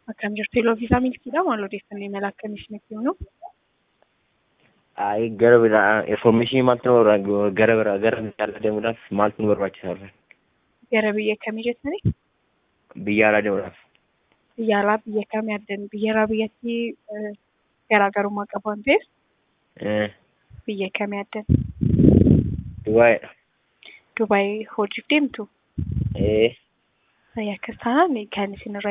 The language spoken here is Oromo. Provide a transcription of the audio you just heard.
Akkam jirtu yeroo viisaa milkiidha maal odeeffannoo imala akkamii isinitti himnu? Ay gara biraa information maaltu nu barbaachisa gara biraa gara biyya alaa deemuudhaaf maaltu nu barbaachisa? Gara biyya kamii jettanii? Biyya alaa deemuudhaaf. Biyya alaa biyya kamii addan biyya irraa biyyatti garaagarummaa qabu waan ta'eef Eh, biyya kamii addan? Dubaayidha. Dubaay hojiif deemtu? Eh, Akkas taanaan kan isin irraa